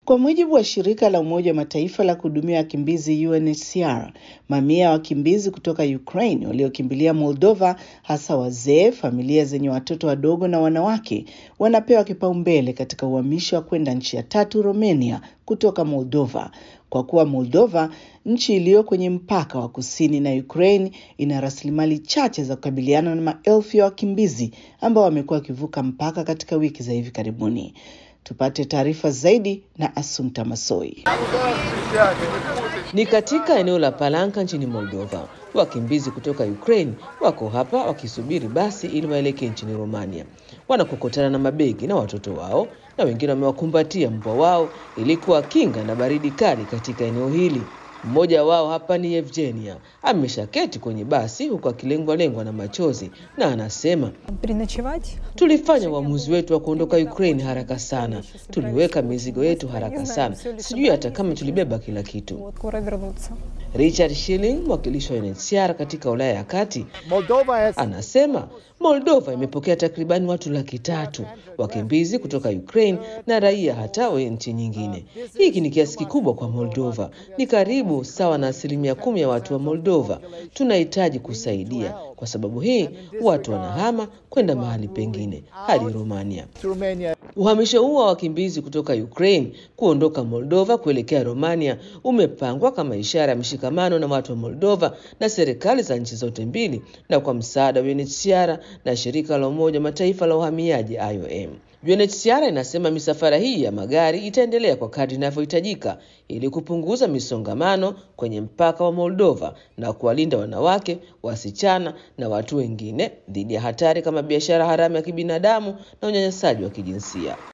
Kwa mujibu wa shirika la Umoja wa Mataifa la kuhudumia wakimbizi UNHCR, mamia ya wakimbizi kutoka Ukraine waliokimbilia Moldova, hasa wazee, familia zenye watoto wadogo na wanawake, wanapewa kipaumbele katika uhamisho wa kwenda nchi ya tatu, Romania, kutoka Moldova, kwa kuwa Moldova, nchi iliyo kwenye mpaka wa kusini na Ukraine, ina rasilimali chache za kukabiliana na maelfu ya wakimbizi ambao wamekuwa wakivuka mpaka katika wiki za hivi karibuni. Tupate taarifa zaidi na Asumta Masoi. Ni katika eneo la Palanka nchini Moldova. Wakimbizi kutoka Ukraine wako hapa wakisubiri basi ili waelekee nchini Romania. Wanakokotana na mabegi na watoto wao na wengine wamewakumbatia mbwa wao ili kuwakinga na baridi kali katika eneo hili. Mmoja wao hapa ni Evgenia, ameshaketi kwenye basi huku akilengwa-lengwa na machozi na anasema, tulifanya uamuzi wetu wa kuondoka Ukraine haraka sana, tuliweka mizigo yetu haraka sana, sijui hata kama tulibeba kila kitu. Richard Schilling, mwakilishi wa UNHCR katika Ulaya ya Kati, anasema Moldova imepokea takribani watu laki tatu wakimbizi kutoka Ukraine na raia hata wa nchi nyingine. Hiki ni kiasi kikubwa kwa Moldova, ni karibu sawa na asilimia kumi ya watu wa Moldova. Tunahitaji kusaidia, kwa sababu hii watu wanahama kwenda mahali pengine hadi Romania. Uhamisho huo wa wakimbizi kutoka Ukraine kuondoka Moldova kuelekea Romania umepangwa kama ishara ya mshikamano na watu wa Moldova na serikali za nchi zote mbili na kwa msaada wa UNHCR na shirika la Umoja Mataifa la uhamiaji IOM. UNHCR inasema misafara hii ya magari itaendelea kwa kadri inavyohitajika ili kupunguza misongamano kwenye mpaka wa Moldova na kuwalinda wanawake, wasichana na watu wengine dhidi ya hatari kama biashara haramu ya kibinadamu na unyanyasaji wa kijinsia.